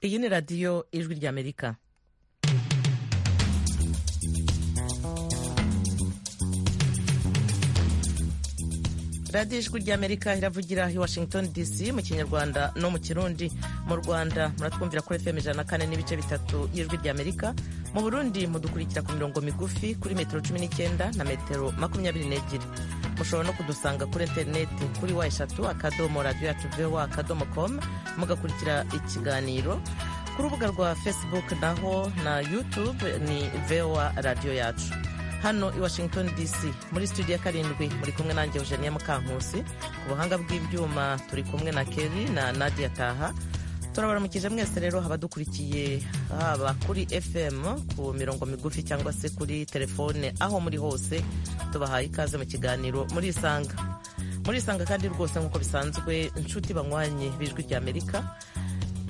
iyi ni radiyo ijwi ry'amerika radiyo ijwi ry'amerika iravugira i washington dc mu kinyarwanda no mu kirundi mu rwanda muratwumvira kuri fm ijana na kane n'ibice bitatu y'ijwi ry'amerika mu burundi mudukurikira ku mirongo migufi kuri metero cumi n'icyenda na metero makumyabiri n'ebyiri mushobora no kudusanga kuri interineti kuri wa eshatu akadomo radiyo yacu vowa akadomo komu mugakurikira ikiganiro ku rubuga rwa facebook naho na youtube ni vowa radiyo yacu hano i washington dc muri studio ya karindwi muri kumwe nanjye eugenia mukankusi ku buhanga bw'ibyuma turi kumwe na keri na nadia taha turabaramukije mwese rero abadukurikiye haba kuri fm ku mirongo migufi cyangwa se kuri telefone aho muri hose tubahaye ikaze mu kiganiro muri isanga muri isanga kandi rwose nk'uko bisanzwe inshuti banywanye b'ijwi ry'amerika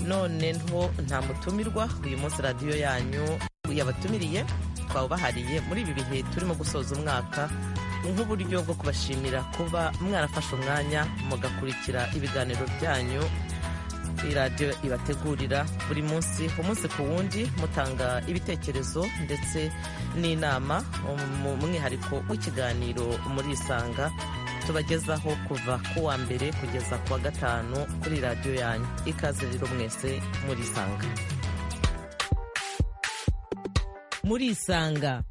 none nto nta mutumirwa uyu munsi radiyo yanyu yabatumiriye bahariye muri ibi bihe turimo gusoza umwaka nk'uburyo bwo kubashimira kuba mwarafashe umwanya mugakurikira ibiganiro byanyu iradiyo ibategurira buri munsi umunsi ku wundi mutanga ibitekerezo ndetse n'inama mu mwihariko w'ikiganiro muri isanga tubagezaho kuva ku wa mbere kugeza ku wa gatanu kuri radiyo yanyu ikaze rero mwese muri isanga muri isanga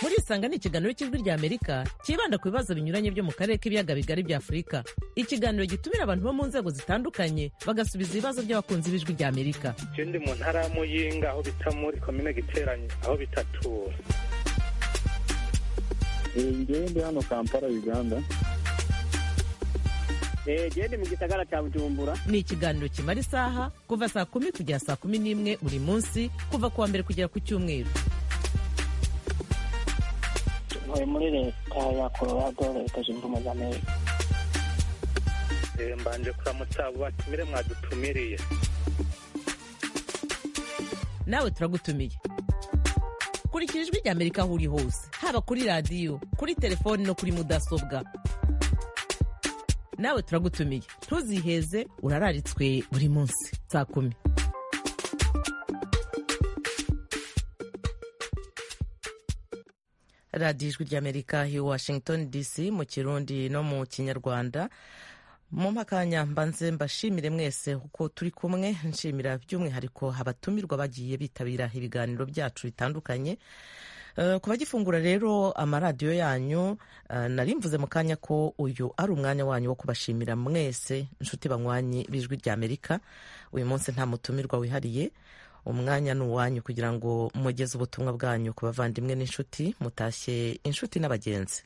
muri isanga ni ikiganiro cy'ijwi ry'amerika cyibanda ku bibazo binyuranye byo mu karere k'ibiyaga bigari bya afurika ikiganiro gitumira abantu bo mu nzego zitandukanye bagasubiza ibibazo by'abakunzi b'ijwi ry'amerika icyo ndi mu ntara ya muyinga aho bita muri komine giteranye aho bita tura ngende hano kampala uganda gende mu gisagara cya bujumbura ni ikiganiro kimara isaha kuva saa kumi kugera saa kumi n'imwe buri munsi kuva ku wa mbere kugera ku cyumweru ntuye muri leta ya colorado leta zunze ubumwe za amerika mbanje kuramutsa abo batumire mwadutumiriye nawe turagutumiye kurikira ijwi ry'amerika aho uri hose haba kuri radiyo kuri telefoni no kuri mudasobwa nawe turagutumiye ntuziheze urararitswe buri munsi saa kumi radiyo ijwi ry'amerika i washington dc mu kirundi no mu kinyarwanda mu makanya mbanze mbashimire mwese uko turi kumwe nshimira by'umwihariko abatumirwa bagiye bitabira ibiganiro byacu bitandukanye ku bagifungura rero amaradiyo yanyu nari mvuze mu kanya ko uyu ari umwanya wanyu wo kubashimira mwese inshuti banywanyi b'ijwi ry'amerika uyu munsi nta mutumirwa wihariye umwanya ni uwanyu kugira ngo mugeze ubutumwa bwanyu ku bavandimwe n'inshuti mutashye inshuti n'abagenzi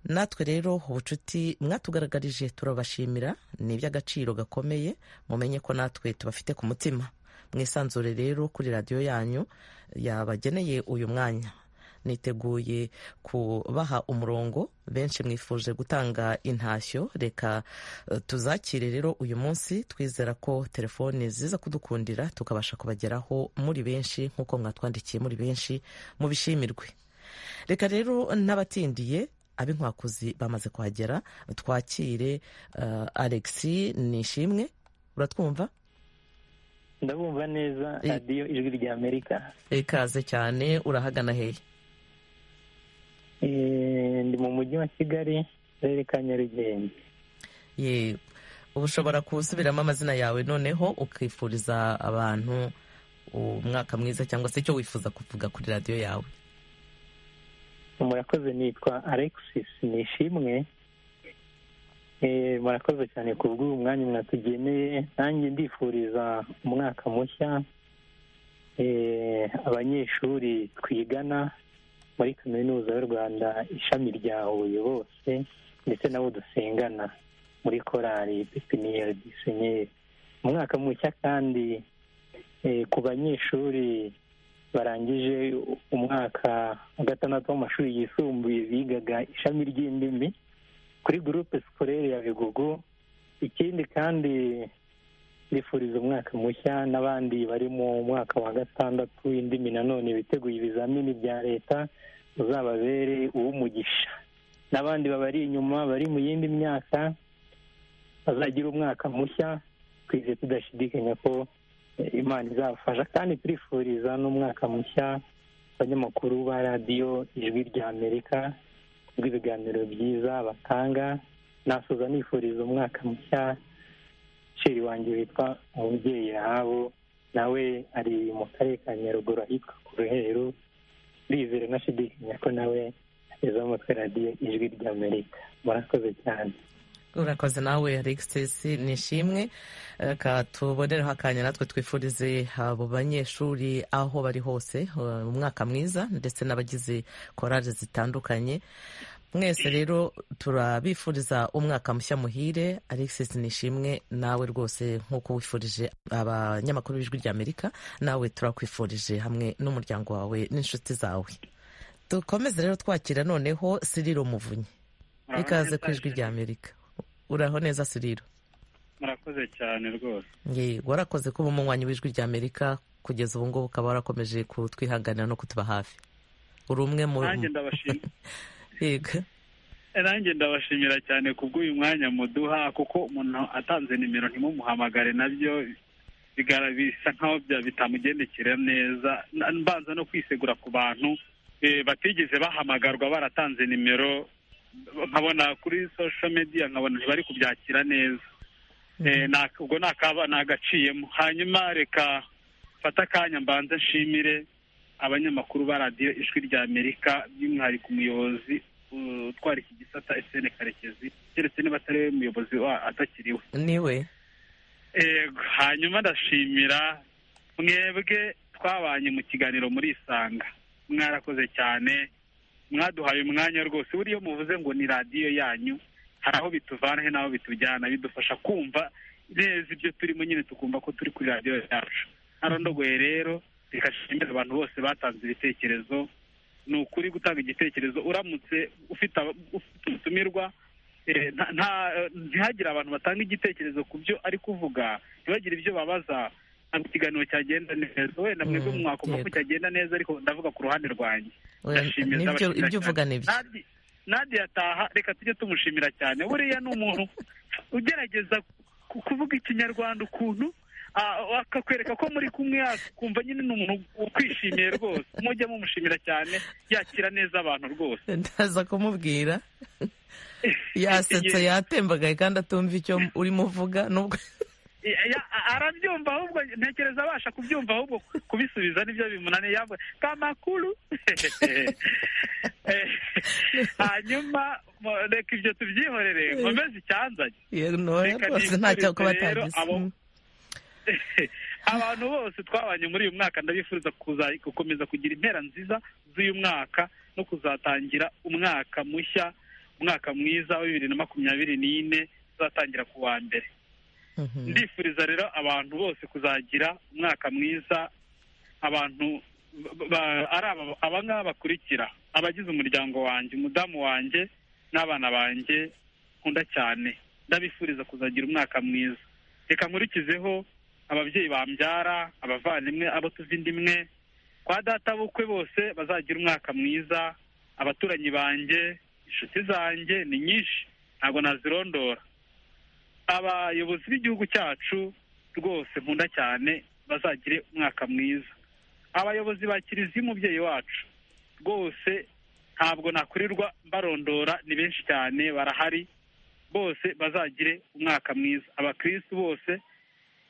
natwe rero ubucuti mwatugaragarije turabashimira ni iby'agaciro gakomeye mumenye ko natwe tubafite ku mutima mwisanzure rero kuri radiyo yanyu yabageneye uyu mwanya niteguye kubaha umurongo benshi mwifuje gutanga intashyo reka tuzakire rero uyu munsi twizera ko telefoni ziza kudukundira tukabasha kubageraho muri benshi nk'uko mwatwandikiye muri benshi mubishimirwe reka rero n'abatindiye ab'inkwakuzi bamaze kuhagera twakire alexi nishimwe uratwumva ndabumva neza radiyo ijwi rya amerika ikaze cyane urahagana hehe ndi mu mujyi wa kigali akarere ka nyarugenge uba ushobora gusubiramo amazina yawe noneho ukifuriza abantu umwaka mwiza cyangwa se icyo wifuza kuvuga kuri radiyo yawe murakoze nitwa alexis nishimwe murakoze cyane ku bw'uyu mwanya mwatugeneye nanjye ndifuriza umwaka mushya abanyeshuri twigana muri kaminuza y'u rwanda ishami rya huye bose ndetse n'abo dusengana muri korari pepiniyeri disenyeri umwaka mushya kandi ku banyeshuri barangije umwaka wa gatandatu w'amashuri yisumbuye bigaga ishami ry'indimi kuri gurupe sikorere ya bigogo ikindi kandi ndifuriza umwaka mushya n'abandi bari mu mwaka wa gatandatu w'indimi nanone biteguye ibizamini bya leta uzababere uw'umugisha n'abandi babari inyuma bari mu yindi myaka bazagira umwaka mushya twizeye tudashidikanya ko imana izabafasha kandi turifuriza n'umwaka mushya abanyamakuru ba radiyo ijwi rya amerika rw'ibiganiro byiza batanga nasoza nifuriza umwaka mushya sheri wanjye witwa umubyeyi rahabu nawe ari mu karere ka nyaruguru ahitwa ku ruheru ndizere nashidikanya ko nawe ageze umutwe radiyo ijwi rya amerika murakoze cyane urakoze nawe alexis nishimwe reka tubonereho akanya natwe twifurize abo banyeshuri aho bari hose umwaka mwiza ndetse n'abagize korari zitandukanye mwese rero turabifuriza umwaka mushya muhire alexis nishimwe nawe rwose nk'uko wifurije abanyamakuru b'ijwi ry'amerika nawe turakwifurije hamwe n'umuryango wawe n'inshuti zawe dukomeze rero twakira noneho siriro muvunyi ikaze ku ijwi ry'amerika uraho neza siriro murakoze cyane rwose warakoze kuba umunywanyi w'ijwi rya amerika kugeza ubu ngubu ukaba warakomeje kutwihanganira no kutuba hafi uri umwe mu yego nanjye ndabashimira cyane kubw'uyu mwanya muduha kuko umuntu atanze nimero ntimumuhamagare nabyo bisa nkaho bitamugendekera neza mbanza no kwisegura ku bantu batigeze bahamagarwa baratanze nimero nkabona kuri sosho mediya nkabona ntibari kubyakira neza ubwo ni agaciyemo hanyuma reka fata akanya mbanza nshimire abanyamakuru ba radiyo ijwi rya amerika by'umwihariko umuyobozi utwara iki gisata esene karekezi keretse niba atari we muyobozi atakiriwe niwe hanyuma ndashimira mwebwe twabanye mu kiganiro muri isanga mwarakoze cyane mwaduhaye umwanya rwose buriya muvuze ngo ni radiyo yanyu hari aho bituvana he n'aho bitujyana bidufasha kumva neza ibyo turimo nyine tukumva ko turi kuri radiyo yacu ntarondogoye rero reka nshimire abantu bose batanze ibitekerezo ni ukuri gutanga igitekerezo uramutse ufite utumirwa ntihagire abantu batanga igitekerezo ku byo ari kuvuga ntibagire ibyo babaza ntabwo ikiganiro cyagenda neza wenda mwebwe mwakumva ko cyagenda neza ariko ndavuga ku ruhande rwanjye ibyo uvuga ni byo nadi yataha reka tujye tumushimira cyane buriya ni umuntu ugerageza kuvuga ikinyarwanda ukuntu akakwereka ko muri kumwe yakumva nyine ni umuntu ukwishimiye rwose mujya mumushimira cyane yakira neza abantu rwose ndaza kumubwira yasetse yatembagaye kandi atumva icyo urimo uvuga nubwo arabyumva ahubwo ntekereza abasha kubyumva ahubwo kubisubiza nibyo bimunaniye yambaye kamakuru hanyuma reka ibyo tubyihorere nkomeze icyanzanye reka ntacyo abantu bose twabanye muri uyu mwaka ndabifuriza gukomeza kugira impera nziza z'uyu mwaka no kuzatangira umwaka mushya umwaka mwiza wa bibiri na makumyabiri n'ine uzatangira ku wa mbere ndifuriza rero abantu bose kuzagira umwaka mwiza abantu ari aba ngaba bakurikira abagize umuryango wanjye umudamu wanjye n'abana banjye nkunda cyane ndabifuriza kuzagira umwaka mwiza reka nkurikizeho ababyeyi bambyara abavandimwe abo tuva indi imwe kwa data bukwe bose bazagira umwaka mwiza abaturanyi banjye inshuti zanjye ni nyinshi ntabwo nazirondora abayobozi b'igihugu cyacu rwose nkunda cyane bazagire umwaka mwiza abayobozi ba kiliziya umubyeyi wacu rwose ntabwo nakurirwa barondora ni benshi cyane barahari bose bazagire umwaka mwiza abakirisitu bose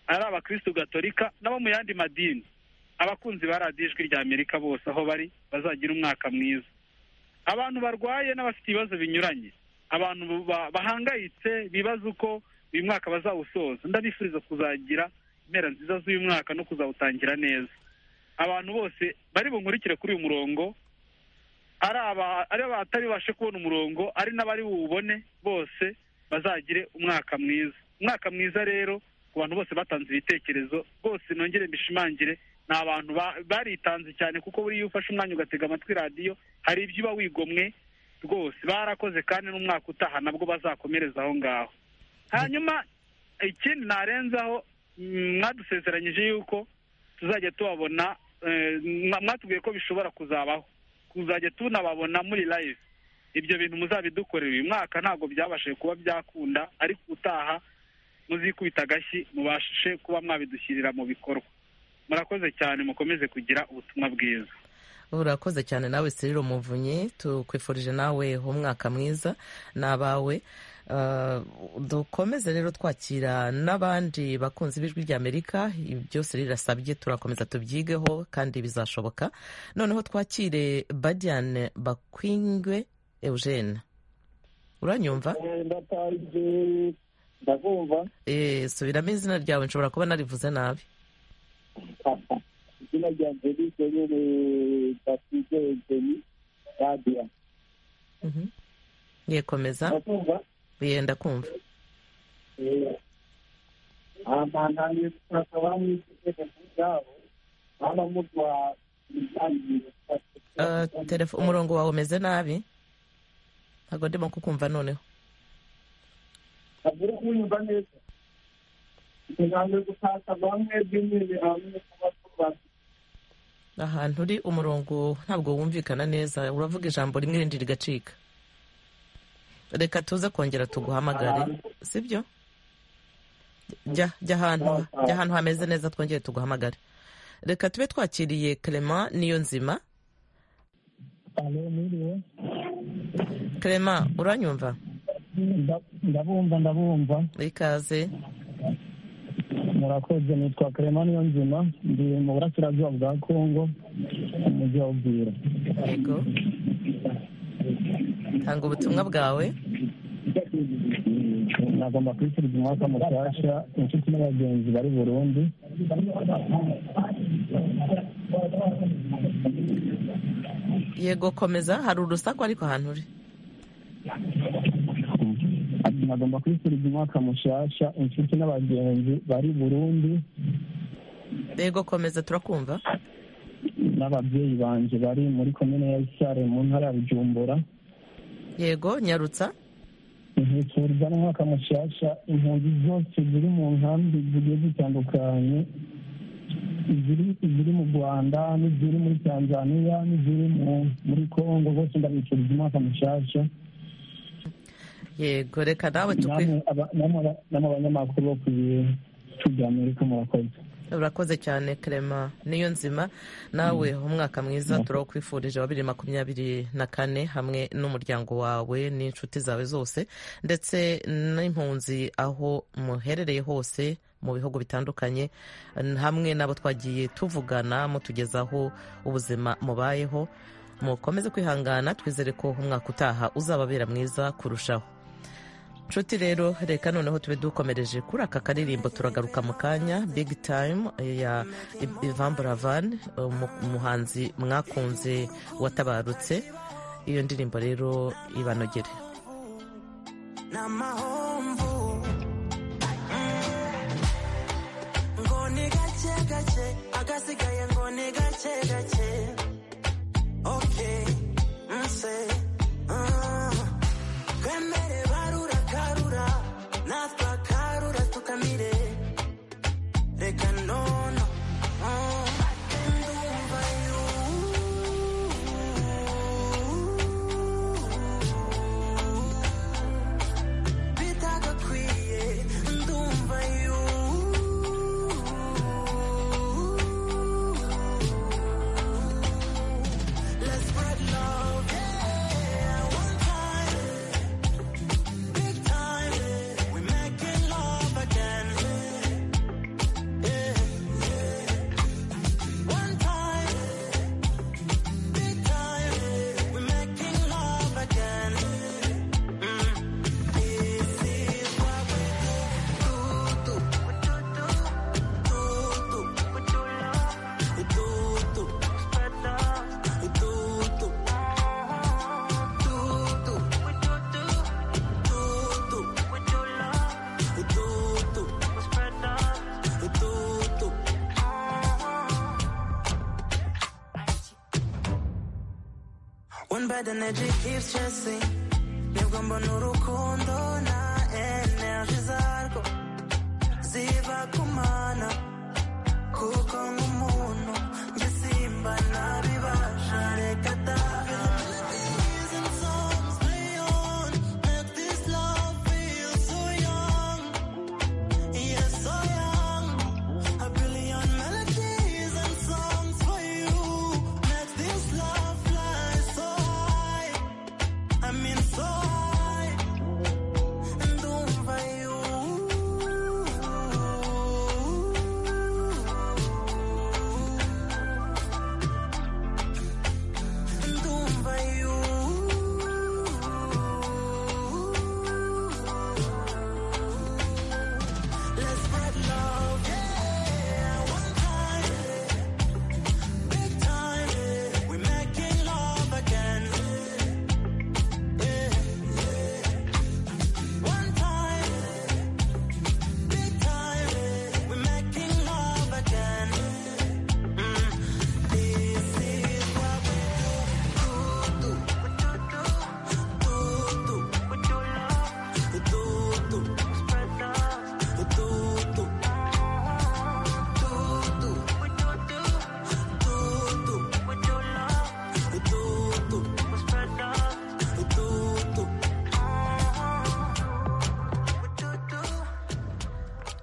ari abakirisitu gatolika n'abo mu yandi madini abakunzi ba radiyo ijwi rya amerika bose aho bari bazagira umwaka mwiza abantu barwaye n'abafite ibibazo binyuranye abantu bahangayitse bibaza uko uyu mwaka bazawusoza ndabifuriza kuzagira impera nziza z'uyu mwaka no kuzawutangira neza abantu bose bari bunkurikire kuri uyu murongo ari abatari bubashe kubona umurongo ari n'abari buwubone bose bazagire umwaka mwiza umwaka mwiza rero ku bantu bose batanze ibitekerezo bose nongere mbishimangire ni abantu baritanze cyane kuko buriya iyo ufashe umwanya ugatega amatwi radiyo hari ibyo uba wigomwe rwose barakoze kandi n'umwaka utaha nabwo bazakomereza aho ngaho hanyuma ikindi narenzaho mwadusezeranyije yuko tuzajya tubabona mwatubwiye ko bishobora kuzabaho kuzajya tunababona muri live ibyo bintu muzabidukorera uyu mwaka ntabwo byabashije kuba byakunda ariko utaha muzikubita agashyi mubashe kuba mwabidushyirira mu bikorwa murakoze cyane mukomeze kugira ubutumwa bwiza urakoze cyane nawe siriro muvunyi tukwifurije nawe umwaka mwiza n'abawe Uh, dukomeze rero twakira n'abandi bakunzi b'ijwi ry'amerika byose rirasabye turakomeza tubyigeho kandi bizashoboka noneho twakire badiane bakwingwe eugene uranyumva ndakumva eh, subiramo izina ryawe nshobora kuba narivuze nabi izina ryanjye rizwe nyine batije egeni radiya Mhm. yekomeza ndakumva yenda kumva ahantu hakaba hari igitekerezo cyabo haba muduha ibiganiro Uh, telefo- umurongo wawe umeze nabi ntabwo ndimo kukumva noneho agire kuwumva neza kugira gutakaza bamwe bw'imyiri hamwe kuba tubazi ahantu uri umurongo ntabwo wumvikana neza uravuga ijambo rimwe irindi rigacika reka tuze kongera tuguhamagare sibyo jya jya ahantu jya ahantu hameze neza twongere tuguhamagare reka tube twakiriye clement niyo nzima alo mwiriwe clement uranyumva ndabumva ndabumva ikaze murakoze nitwa karema niyo nzima ndi mu burasirazuba bwa kongo umujyi wa bwira yego tanga ubutumwa bwawe nagomba kwishyurwa umwaka mushyashya inshuti n'abagenzi bari burundi yego komeza hari urusaku ariko ahantu uri nagomba kwishyurwa umwaka mushyashya inshuti n'abagenzi bari burundi yego komeza turakumva n'ababyeyi banjye bari muri komine ya isare mu ntara ya bujumbura yego nyarutsa ntibikurwa n'umwaka mushyashya impunzi zose ziri mu nkambi zigiye zitandukanye iziri iziri mu rwanda n'iziri muri tanzaniya n'iziri mu- muri kongo bose ndabifuriza umwaka mushyashya yego reka nawe tukwi Namwe aba- namwe aba- namwe abanyamakuru bo ku bicu bya amerika murakoze urakoze cyane clement niyo nzima nawe umwaka mwiza turawukwifurije wa bibiri makumyabiri na kane hamwe n'umuryango wawe n'inshuti zawe zose ndetse n'impunzi aho muherereye hose mu bihugu bitandukanye n- hamwe n'abo twagiye tuvugana mutugezaho ubuzima mubayeho mukomeze kwihangana twizere ko umwaka utaha uzababera mwiza kurushaho nshuti rero reka noneho tube dukomereje kuri aka karirimbo turagaruka mu kanya big time ya Ivan Buravan umu- umuhanzi mwakunze watabarutse iyo ndirimbo rero ibanogere n'amahomvu Mm. ngo ni gake gake agasigaye ngo ni gake gake okay nse Ah. twemere barura karura natwe akarura tukamire reka nono Mm. ndumva you bitagakwiye ndumva yu Let's spread love, yeah, one time, big time, we're making love again, yeah, yeah. One time, big time, we're making love again. Mm. One bad energy keeps chasing. nibwo mbona urukundo na energy zarwo ziva ku mana kuko nk'umuntu njye simba nabibasha reka ataha Make this love feel so young.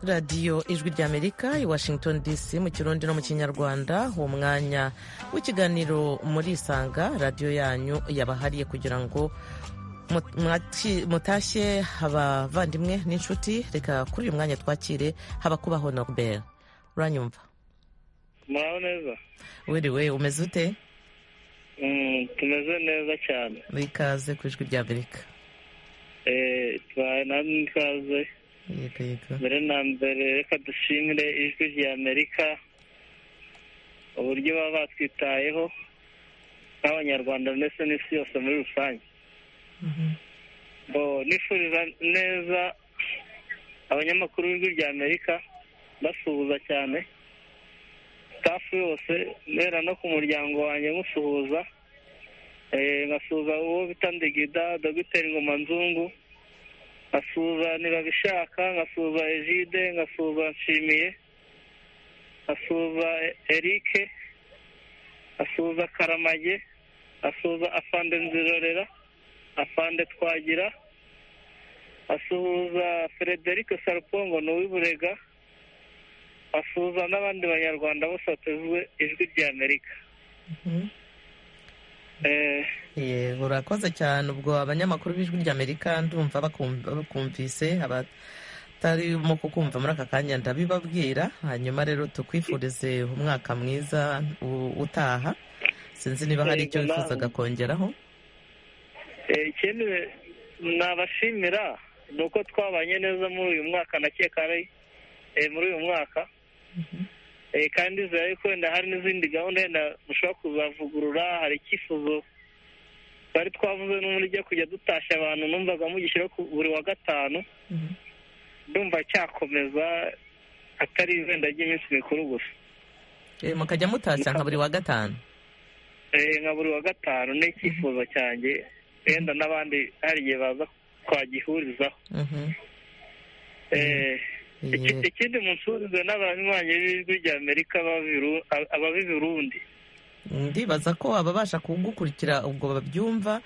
radiyo ijwi ry'amerika i washington dc mu kirundi no mu kinyarwanda uwo mwanya w'ikiganiro murisanga radiyo yanyu yabahariye kugira ngo mutashye abavandimwe n'inshuti reka kuri uyu mwanya twakire habakubaho norbert uranyumva muraho neza wiriwe umeze ute Mm, tumeze neza cyane wikaze ku ijwi ry'amerika Eh, tubahaye namwe ikaze yego yego mbere na mbere reka dushimire ijwi rya amerika uburyo baba batwitayeho nk'abanyarwanda ndetse n'isi yose muri rusange Bo, nifuriza neza abanyamakuru b'ijwi rya amerika basuhuza cyane stafu yose mbera no ku muryango wanjye musuhuza Eh, nkasuhuza uwo bita ndigida dogiteri ngoma nzungu nkasuza ntibabishaka nkasuza ejide nkasuza nshimiye nkasuza erike nkasuza karamage nkasuza afande nzirorera afande twagira asuhuza frederike sarupongo ni uw'iburega asuhuza n'abandi banyarwanda bose batezwe ijwi rya amerika Eh, Eh, urakoze cyane ubwo abanyamakuru b'ijwi ry'amerika ndumva bakum- bakumvise abatarimo kukumva muri aka kanya ndabibabwira hanyuma rero tukwifurize umwaka mwiza u- utaha sinzi niba hari icyo Yego, nawe. wifuzaga kongeraho Eh, ikindi nabashimira ni uko twabanye neza muri uyu mwaka nakeka ari eh, muri uyu mwaka Eh, kandi zari wenda hari n'izindi gahunda wenda mushobora kuzavugurura hari icyifuzo twari twavuze n'ubundi cyo kujya dutashya abantu numvaga mugishyiraho ku- buri wa gatanu Mhm. ndumva cyakomeza atari izenda ry'iminsi mikuru gusa Eh, mukajya mutashya nka buri wa gatanu Eh, nka buri wa gatanu ni icyifuzo cyanjye wenda n'abandi hari igihe baza twagihurizaho Mhm. Eh, iki- Yeah. ikindi musuhurize n'abanywanyi b'ijwi rya amerika b'abiru- ab- ababirundi ndibaza ko ababasha kugukurikira ubwo babyumva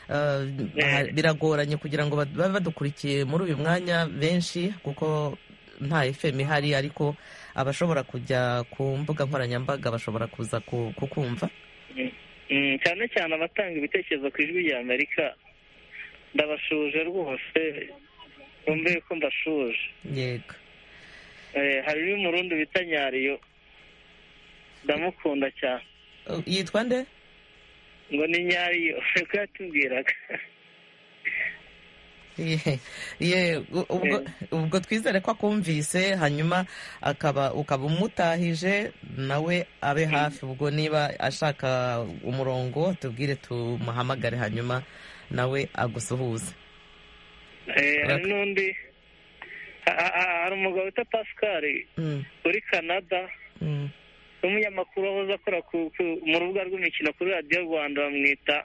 eh, Eh. biragoranye kugira ngo bad- babe badukurikiye muri uyu mwanya benshi kuko nta fm ihari ariko abashobora kujya ku mbuga nkoranyambaga bashobora kuza ku- kukumva Mm, cyane cyane abatanga ibitekerezo ku ijwi rya amerika ndabashuje rwose numve ko mbashuje yego Eh, hari n'umurundi bita nyariyo ndamukunda cyane Eh, yitwa nde ngo ni nyariyo niko yatubwiraga Ye- ye, u- ubwo- ubwo twizere ko akumvise hanyuma akaba ukaba umutahije nawe abe hafi ubwo niba ashaka umurongo tubwire tumuhamagare hanyuma nawe agusuhuze Eh, hari n'undi ha- ha- ha- hari umugabo wita pascal Mm, uri canada mm. n'umunyamakuru wahoze akora ku- ku- mu rubuga rw'imikino kuri radiyo rwanda bamwita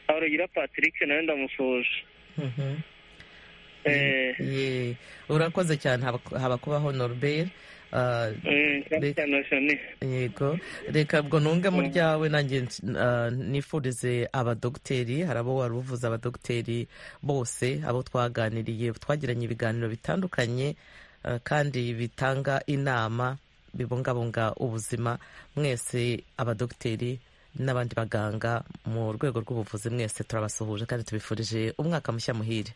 harugira patrick nawe ndamusoje Mhm. Eh, Ye, urakoze cyane Haba- habakubaho norbert Ah, mm, cyane cyane Shani. yego reka ubwo nunge mu ryawe nanjye ns- ah, nifurize abadogiteri hari abo wari uvuze abadogiteri bose abo twaganiriye twagiranye ibiganiro bitandukanye ah, kandi bitanga inama bibungabunga ubuzima mwese abadogiteri n'abandi baganga mu rwego rw'ubuvuzi mwese turabasuhuje kandi tubifurije umwaka mushya muhire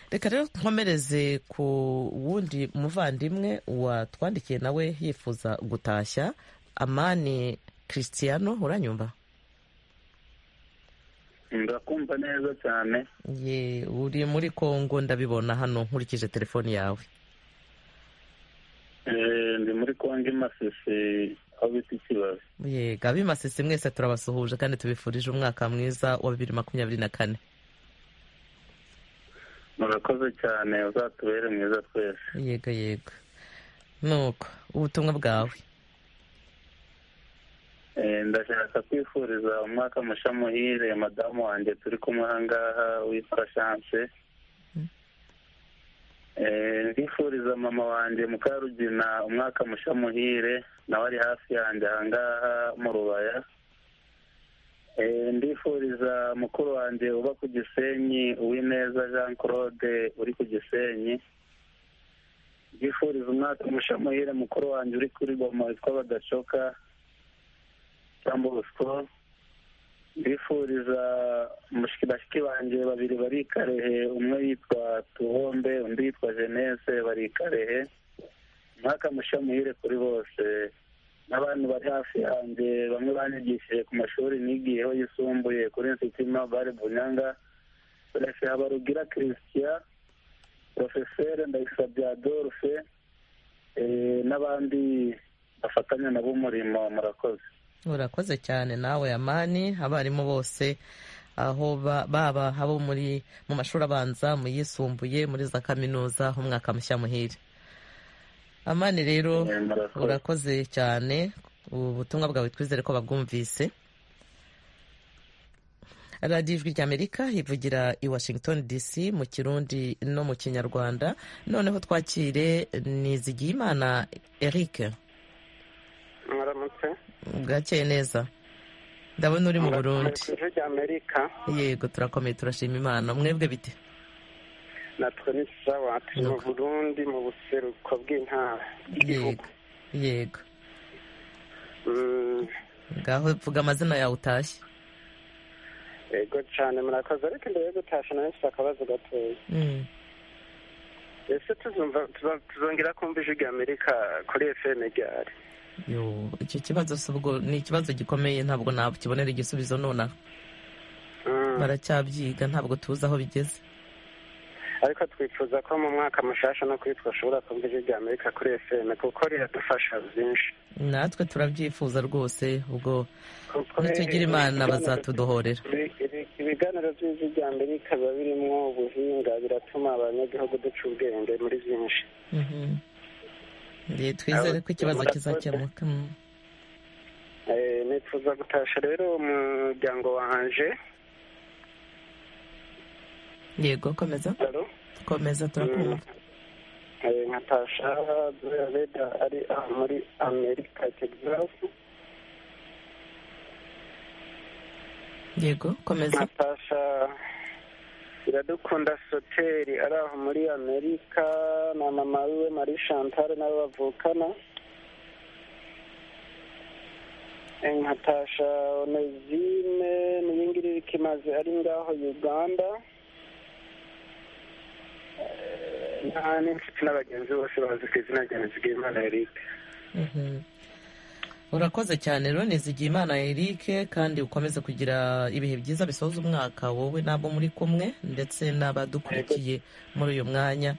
reka rero nkomereze ku wundi muvandimwe watwandikiye nawe yifuza gutashya amani christiano uranyumva ndakumva neza cyane ye uri muri kongo ndabibona hano nkurikije telefoni yawe Eh, ndi muri kongo imasisi aho bita ikibabi ye gabi masisi mwese turabasuhuje kandi tubifurije umwaka mwiza wa bibiri makumyabiri na kane murakoze cyane uzatubere mwiza twese yego yego nuko ubutumwa bwawe Eh, ndashaka kwifuriza umwaka musha muhire madamu wanjye turi kumwe ahangaha witwa chance Eh, ndifuriza mama wanjye mukarugina umwaka musha muhire nawe ari hafi yanjye ahangaha mu rubaya Eh, ndifuriza mukuru wanjye uba ku gisenyi uwineza jean claude uri ku gisenyi byifuriza umwaka mushamuhire mukuru wanjye uri kuri goma witwa badacoka cyangwa ubuswo bifuriza bashiki banjye babiri bari i karehe umwe yitwa tuhombe undi yitwa jenese bari i karehe umwaka mushamuhire kuri bose n'abantu bari hafi yanjye bamwe banyigishije ku mashuri nigiyeho yisumbuye kuri nsitima bare bunyanga refe habarugira kirisitiya porofeseri ndayisabye adolphe n'abandi bafatanya nabo umurimo murakoze urakoze cyane nawe amani abarimu bose aho baba abo muri mu mashuri abanza mu yisumbuye muri za kaminuza umwaka mushya muhire amani rero urakoze cyane ubutumwa bwawe twizere ko babwumvise radiyo ijwi ry'amerika ivugira i washington dc mu kirundi no mu kinyarwanda noneho twakire nizigiyimana eric mwaramutse bwakeye neza ndabona uri mu burundi ijwi ry'amerika yego turakomeye turashima imana mwebwe bite natwe ni sawa turi mu burundi mu buseruko bw'intara yego yego ngaho vuga amazina yawe utashye yego cyane murakoze ariko imbere yo gutasha nawe mfite akabazo gatoya ese tuzongera kumva ijwi rya amerika kuri fm ryari icyo kibazo ubwo ni ikibazo gikomeye ntabwo nakibonera igisubizo nonaha baracyabyiga ntabwo tuzi aho bigeze ariko twifuza ko mu mwaka mushasha no kuri twashobora kumva ijwi rya amerika kuri fm kuko riradufasha byinshi natwe turabyifuza rwose ubwo nitugira imana bazatudohorera ibiganiro by'ijwi rya amerika biba birimo ubuhinga biratuma abanyagihugu duca ubwenge muri byinshi twizere ko ikibazo kizakemuka nifuza gutasha rero umuryango wanje yego komeza komeza turakumva nkatasha reda ari muri amerika tegzasi yego komeza nkatasha iradukunda soteri ari aho muri amerika na mama wiwe marie chantal nabo bavukana nkatasha onezime niyingiri rikimaze ari ngaho uganda n'inshuti n'abagenzi bose bazi ku izina rya nizigiyimana eric urakoze cyane rero nizigiyimana eric kandi ukomeze kugira ibihe byiza bisoza umwaka wowe n'abo muri kumwe ndetse n'abadukurikiye muri uyu mwanya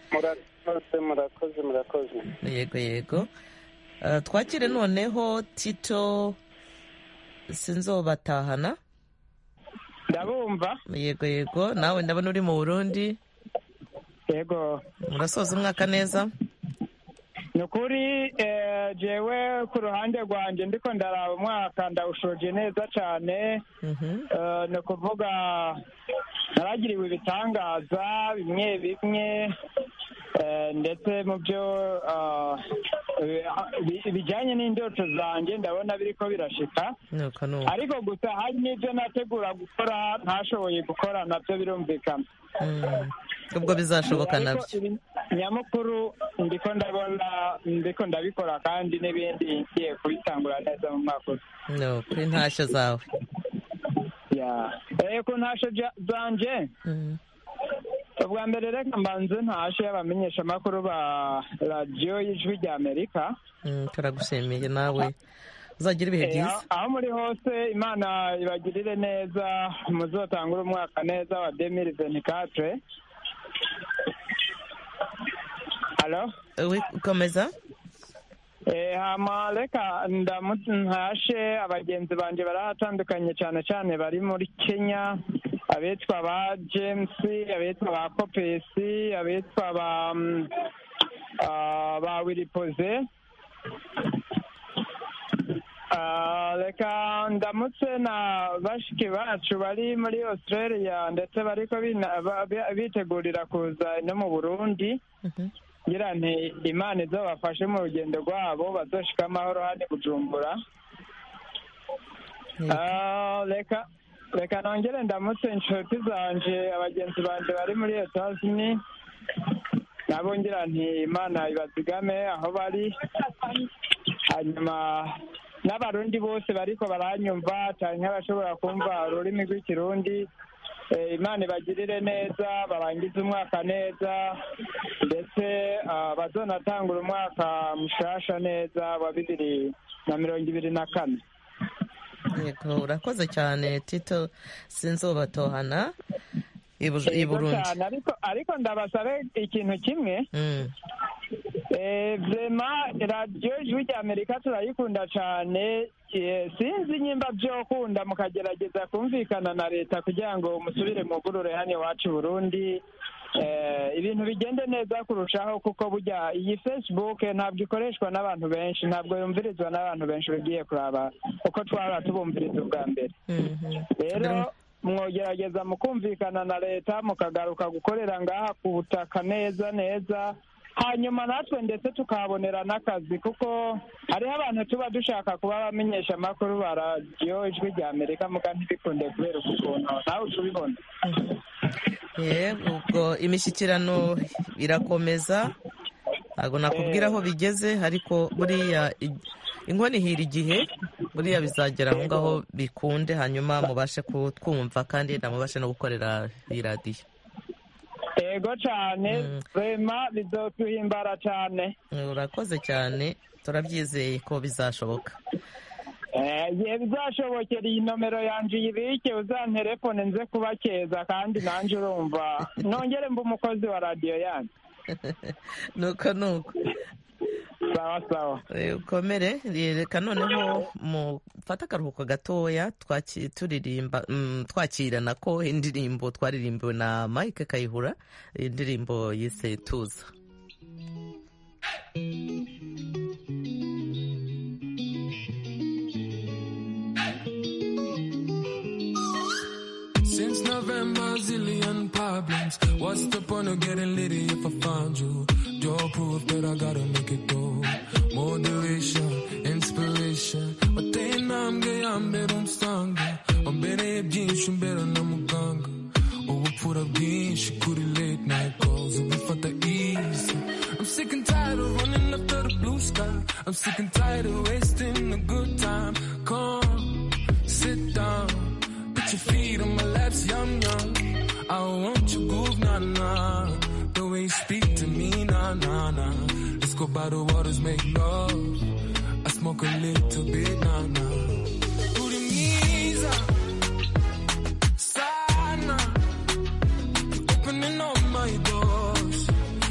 murakoze murakoze murakoze yego yego twakire noneho tito sinzobatahana ndabumva yego yego nawe ndabona uri mu burundi yego murasoza umwaka neza ni ukuri jewe ku ruhande rwanjye ndiko ndaraba umwaka ndawushoje neza cyane ni ukuvuga naragiriwe ibitangaza bimwe bimwe ndetse mu byo bijyanye n'indoto zanjye ndabona biri ko birashika ariko gusa hari n'ibyo nategura gukora ntashoboye gukora nabyo birumvikana ubwo bizashoboka nabyo nyamukuru ndiko ndabona ndiko ndabikora kandi n'ibindi ngiye kubitangura neza mu mwaka no kuri ntashyo zawe ya ku ntashyo zanje ubwa mbere reka mbanze ntashe abamenyesha amakuru ba radiyo y'ijwi rya amerika turagushimiye nawe uzagira ibihe byiza aho muri hose imana ibagirire neza muzotangure umwaka neza wa demiri ventikatre halo komeza hama reka ntashe abagenzi banjye barahatandukanye cyane cyane bari muri kenya abitwa ba jamesi abitwa ba kopesi abitwa ba wiripoze reka ndamutse na bashiki bacu bari muri australia ndetse bariko bitegurira kuza no mu burundi ngira nti imana izo bafashe mu rugendo rwabo bazoshika amahoro hano bujumbura reka reka nongere ndamutse inshuti zanje abagenzi banje bari muri etasini nabo ngira nti imana ibazigame aho bari hanyuma n'abarundi bose bariko baranyumva cyane nk'abashobora kumva ururimi rw'ikirundi Eh, imana ibagirire neza barangize umwaka neza ndetse ah, bazonatangura umwaka mushasha neza wa bibiri na mirongo ibiri na kane yego urakoze cyane tito sinzobatohana i Buz- i Yego burundi cyane, ariko ariko ndabasabe ikintu kimwe Mm. Eh, vrema radiyo ijwi rya amerika turayikunda cyane Eh, sinzi nyimba byokunda mukagerageza kumvikana na leta kugira ngo musubire mugurure hano iwacu i burundi Eh, ibintu bigende neza kurushaho kuko burya iyi facebook ntabwo ikoreshwa n'abantu benshi ntabwo yumvirizwa n'abantu benshi ugiye kuraba uko twahora tubumviriza ubwa mbere rero mwogerageza mukumvikana na leta mukagaruka gukorera ngaha ku butaka neza neza hanyuma natwe ndetse tukahabonera n'akazi kuko hariho abantu tuba dushaka kuba abamenyesha amakuru ba radiyo ijwi rya amerika muga ntibikunde kubera uku kuntu nawe tubibona yego ubwo imishyikirano irakomeza ntabwo nakubwira aho bigeze ariko buriya i- inkono ihira igihe buriya bizagera aho ngaho bikunde hanyuma mubashe kutwumva kandi namubashe no gukorera iyi radiyo ego cyane rema bizotuhimbara cyane urakoze cyane turabyizeye ko bizashoboka Eh, igihe bizashobokera iyi nomero yanje uyibike uzanterefone nze kubakeza kandi nanjye urumva nongere mba umukozi wa radiyo yanyu nuko nuko sawa sawa ukomere reka noneho mufate akaruhuko gatoya twaki- turirimba mm, twakirana ko indirimbo twaririmbiwe na mike kayihura indirimbo yise tuza Since November, zillion problems. What's the point of getting litty if I find you? You're proof that I gotta make it go. Moderation, inspiration. Attain namge yambe rumstanga. Ambene hep ginshin bera namuganga. Ubupfura bwinshi kuri late night calls ubifata easy I'm sick and tired of running after the blue sky I'm sick and tired of wasting a good time Come, sit down Put your feet on my laps, yum yum. I want your groove, nah nah. The way you speak to me, nah nah nah. Let's go by the waters, make love. I smoke a little bit, nah nah. Urimiza, sana. You're opening all my doors.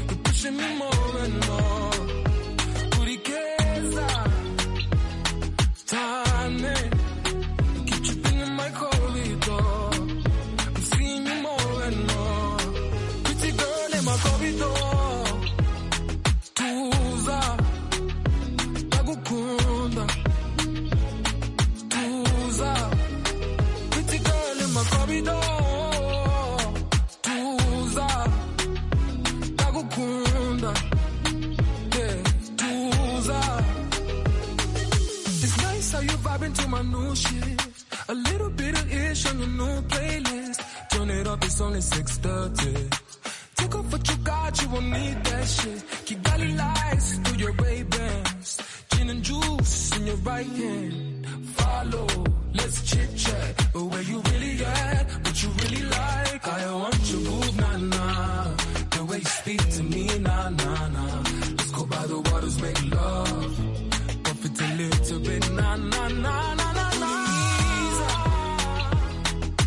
You're pushing me more and more. Urikeza, tane. Keep tripping in my corridor. I'm seeing you more and more. Pretty girl in my corridor. Tuza, ndagukunda. Tuza, pretty girl in my corridor. Tuza, ndagukunda. Yeah, Tuza. It's nice how you vibing to my new shit. A little bit of ish on your new playlist. Turn it up, it's only 6:30. Take off what you got, you won't need that shit. Kigali lights through your Ray Bans, gin and juice in your right hand. Follow, let's chit chat. But where you really at? What you really like? I want your groove, nah nah. The way you speak to me, nah nah nah. Let's go by the waters, make love. Bump it a little bit, na na na na na na.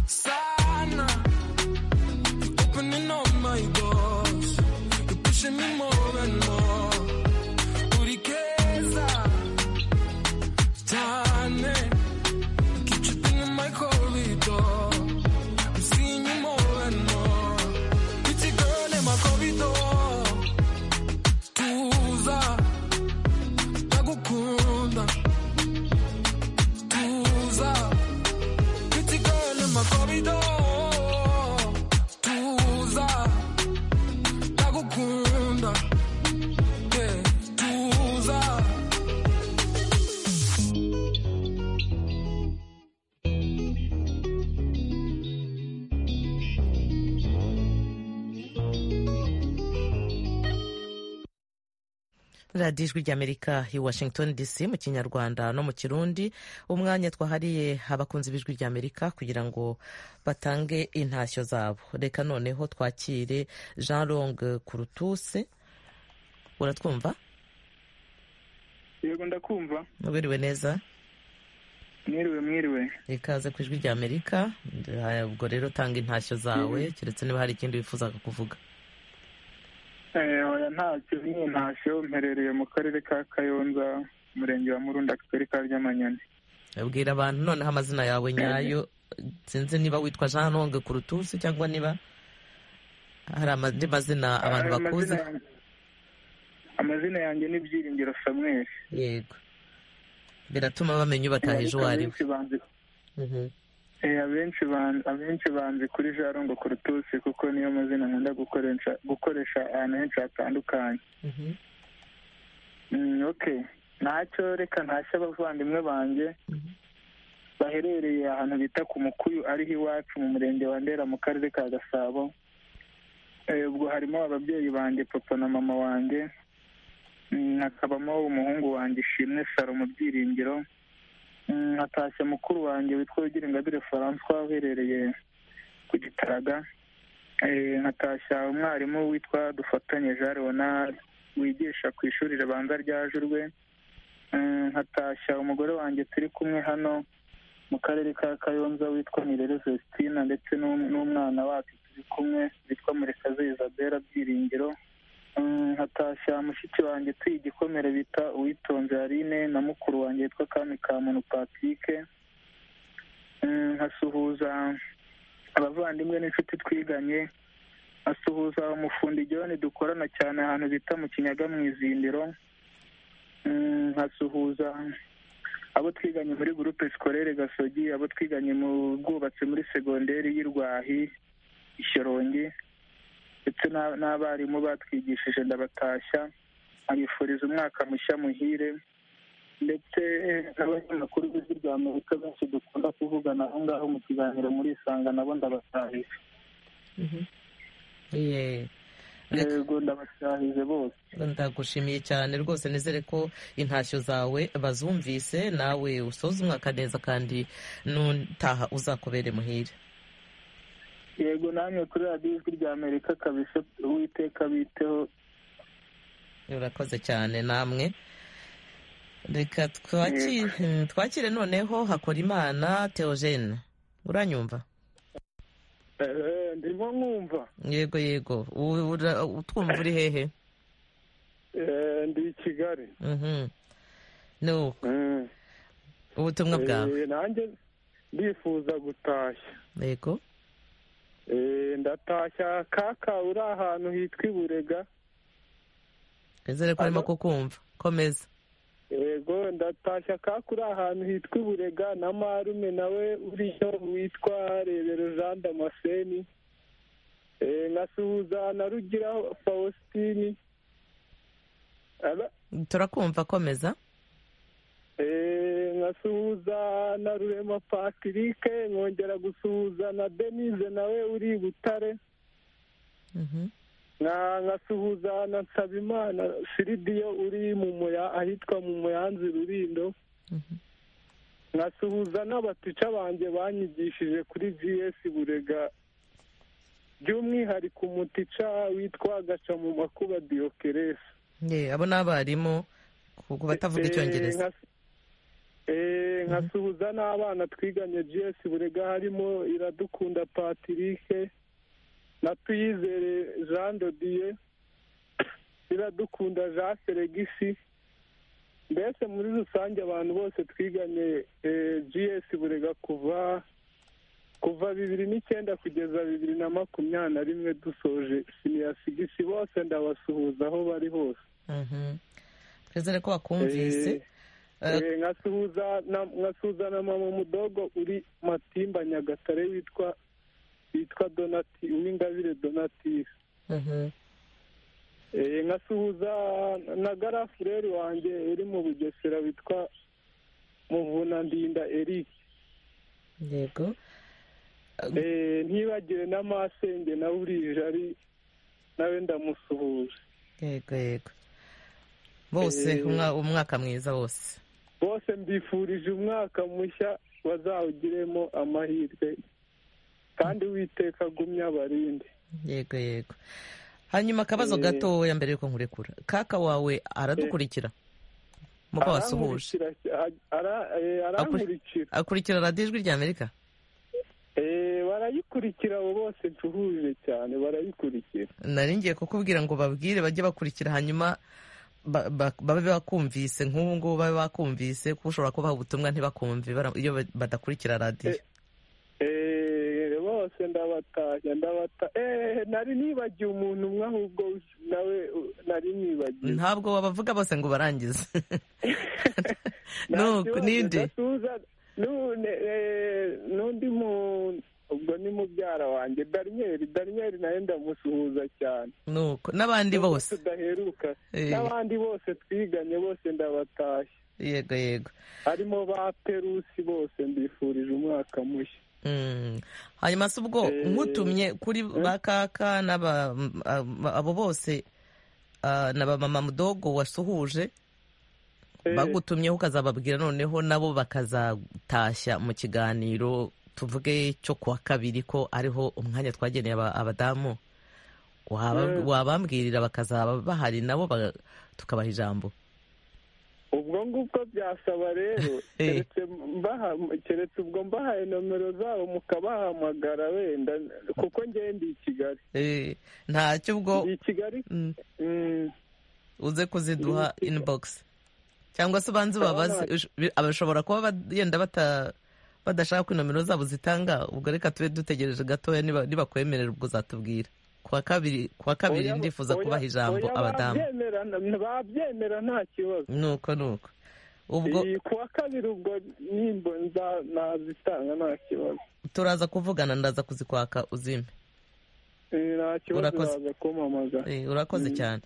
Sana, you're opening all my doors. You're pushing me more and more. Urikeza, tane, you keep tripping in my corridor. I'm seeing you more and more. radiyo ijwi ry'amerika i washington dc mu kinyarwanda no mu kirundi umwanya twahariye abakunzi b'ijwi ry'amerika kugira ngo batange intashyo zabo reka noneho twakire jean long kurutuse uratwumva yego ndakumva ubiriwe neza mwiriwe mwiriwe ikaze ku ijwi ry'amerika ubwo rero tanga intashyo zawe keretse niba hari ikindi wifuzaga kuvuga oya ntacyo ni intashyo mperereye mu karere ka kayonza umurenge wa murunda akagari ka ryamanyoni abwira abantu noneho amazina yawe nyayo sinzi niba witwa jean longue kurutusi cyangwa niba hari andi mazina abantu bakuzi amazina yanjye ni byiringiro samweri yego biratuma bamenya ubataheje uwo ari we abenshi banzi kuri jarongo kurutusi kuko niyo mazina nkunda gukoresha ahantu henshi hatandukanye oke ntacyo reka ntashya abavandimwe banjye baherereye ahantu bita ku mukuyu ariho iwacu mu murenge wa ndera mu karere ka gasabo ubwo harimo ababyeyi banjye papa na mama wanjye hakabamo umuhungu wanjye ishimwe saro mu byiringiro hatashye mukuru wanjye witwa wigiringabire francois uherereye ku gitaraga nkatashya umwarimu witwa dufatanye jean leonard wigisha ku ishuri ribanza rya jurwe nkatashya umugore wanjye turi kumwe hano mu karere ka kayonza witwa nirere vestina ndetse n'umwana wacu turi kumwe witwa murekazi isabelle byiringiro nkatashya mushiki wanjye tuye igikomere bita uwitonze harine na mukuru wanjye witwa kami ka muntu patike nkasuhuza abavandimwe n'inshuti twiganye nkasuhuza umufundi gihoni dukorana cyane ahantu bita mu kinyaga mu izindiro nkasuhuza abo twiganye muri gurupe sikorere gasogi abo twiganye mu bwubatsi muri segonderi y'i rwahi ishyorongi ndetse n'abarimu batwigishije ndabatashya abifuriza umwaka mushya muhire ndetse n'abanyamakuru b'ijwi rya amerika benshi dukunda kuvugana aho ngaho mu kiganiro muri isanga nabo ndabatahije yego ndabasahije bose ndagushimiye cyane rwose nizere ko intashyo zawe bazumvise nawe usoza umwaka neza kandi n'utaha uzakubere muhire yego namwe kuri radiyo ijwi rya amerika kabisa uwiteka biteho urakoze cyane namwe reka twakire noneho hakora imana teogene uranyumva ndimo nkumva yego yego utwumva uri hehe ndi i kigali ni uko ubutumwa bwawe nanjye ndifuza gutashya yego ndatashya kaka uri ahantu hitwa iburega twizere ko arimo kukumva komeza yego ndatashya kaka uri ahantu hitwa iburega na marume nawe uriyo witwa rebero jean damascene nkasuhuza na rugira fausitini turakumva komeza nkasuhuza na rurema patirike nkongera gusuhuza na denise nawe uri butare nkasuhuza na nsabimana siridiyo uri mu muya ahitwa mu muyanzi rurindo nkasuhuza n'abatica banjye banyigishije kuri jiyesi burega by'umwihariko umutica witwa gaca mu makuba diyokeresi abo ni abarimu ku batavuga icyongereza nkasuhuza n'abana twiganye gs burega harimo iradukunda patirike na tuyizere jean dodiye iradukunda jean seregisi mbese muri rusange abantu bose twiganye gs burega kuva kuva bibiri n'icyenda kugeza bibiri na makumyabiri na rimwe dusoje siniyasigisi bose ndabasuhuza aho bari hose twizere ko bakumvise nkasuhuza na mama mudogo uri matimba nyagatare witwa witwa donati uwingabire donatisi nkasuhuza na garafureri wanjye uri mu bugesera witwa muvunandinda eric yego ntibagire na masenge nawe uri jari nawe ndamusuhuje yego yego bose umwa- umwaka mwiza wose bose mbifurije umwaka mushya bazawugiremo amahirwe kandi uwiteka agumye abarinde yego yego hanyuma akabazo Eh. gatoya mbere yuko nkurekura kaka wawe aradukurikira muba wasuhuje Arankurikira- a- ara- eh, arankurikira akurikira radiyo ijwi rya amerika Eh, barayikurikira abo bose ncuhuje cyane barayikurikira nari ngiye kukubwira ngo babwire bajye bakurikira hanyuma ba- ba- babe bakumvise nk'ubu ngubu babe bakumvise kuko ushobora kubaha ubutumwa ntibakumve bara- iyo ba- badakurikira radiyo Eh, bose ndabatashya ndabata eh, nari nibagiye umuntu umwe ahubwo nawe uh, nari nibagiwe ntabwo wabavuga bose ngo barangize nuko ninde Gatuza none eh, n'undi mu ubwo ni mubyara wanjye Daniel Daniel nawe ndamusuhuza cyane nuko n'abandi bose tudaheruka Eh. n'abandi bose twiganye bose ndabatashya yego yego harimo ba Perusi bose mbifurije umwaka mushya Mm. hanyuma se ubwo nkutumye kuri ba kaka n'aba m- a- abo bose ah, na ba mama mudogo wasuhuje bagutumyeho ukazababwira noneho nabo bakazatashya mu kiganiro tuvuge cyo kuwa kabiri ko ariho umwanya twageneye aba- abadamu Waba- Mm. wabambwirira bakazaba bahari nabo ba- tukabaha ijambo ubwo ngubwo byasaba rero keretse mbaha- keretse ubwo mbahaye nomero zabo mukabahamagara wenda kuko ngewe ndi i Kigali Eh, ntacyo ubwo ndi i Kigali Mm. Mm. uze kuziduha inbox cyangwa se ubanze ubabaze Ndabona- ush- bi- abashobora kuba bad- yenda bata badashaka ko inomero zabo zitanga ubwo reka tube dutegereje gatoya niba- nibakwemerera ubwo uzatubwira kuwa kabiri kuwa kabiri Oya- ndifuza oya- kubaha ijambo oya, abadamu babyemera, n- babyemera nta kibazo nuko nuko ubwo Iyi, kuwa kabiri ubwo nimba nza- nazitanga nta kibazo turaza kuvugana ndaza kuzikwaka uzime Eh, nta kibazo Urakoze. naza kumamaza Eh, urakoze cyane